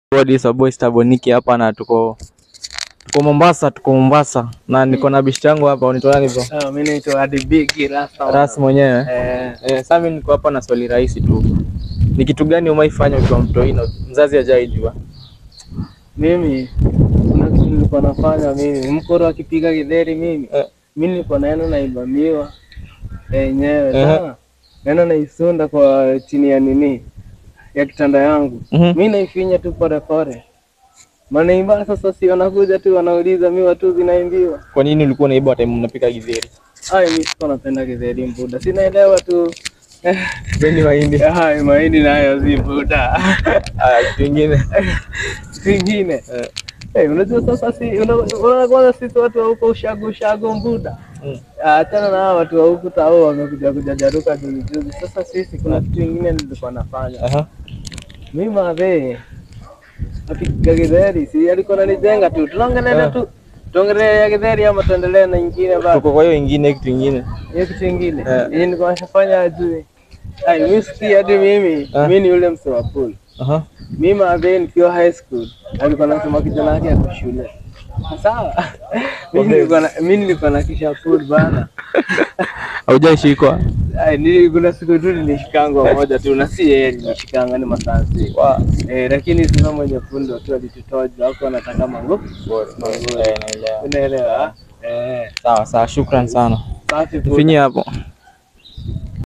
What is your boy Staboniki hapa na tuko tuko Mombasa, tuko Mombasa na niko na bishti yangu hapa, unaitwa nani bro? Ah, mimi naitwa Adi Big Rasta. Ras mwenyewe. Eh, Eh, sasa mimi niko hapa na swali rahisi tu. Ni kitu gani umaifanya ukiwa mtoi na mzazi hajaijua? mimi kuna kitu nilikuwa nafanya mimi. Mkoro akipiga githeri mimi. Eh. Mimi nilikuwa naenda naibamiwa yenyewe. Eh. Sawa? Naenda naisunda kwa chini ya nini? Ya kitanda yangu. Mhm. Mimi naifinya tu pole pole. Manaimba sasa si wanakuja tu wanauliza miwa tu zinaimbiwa. Kwa nini ulikuwa unaiba time mnapika githeri? Ai, mimi sikuwa napenda githeri mbuda. Sinaelewa tu. Bendi mahindi. Ai, mahindi nayo si mbuda. Ah, kitu kingine. Kingine. Eh. Eh, unajua sasa si una- unaona kwanza sisi watu wa huko ushago ushago mbuda. Mm. Achana na hawa watu wa huku tao wamekuja kujajaruka juzi juzi. Sasa sisi kuna kitu kingine nilikuwa nafanya. Aha. Mimi madhe apiga githeri si alikuwa ananijenga tu. Tunaongelea Ah. tu. Tuongelee ya githeri ama tuendelee na nyingine bado. Tuko kwa hiyo ingine kitu kingine. Hiyo kitu kingine. Eh. Yeye nilikuwa nafanya ajui. Ai, mimi sikia hadi mimi. Ah. Mimi ni yule mse wa pool. Aha. Mimi madhe nikiwa high school alikuwa anasema kijana yake ako shule. Sawa. Mimi nilikuwa na mimi nilikuwa na kisha pool bana. Haujaishikwa. Ai, nili kuna siku tu nilishikanga moja tu na si yeye nilishikanga ni masansi. Wa. Eh, lakini sasa mwenye fundo tu alitutoja hapo anataka mango. Eh, naelewa. Unaelewa? Eh, Sawa sawa, shukran sana. safi pool. Tufinye hapo.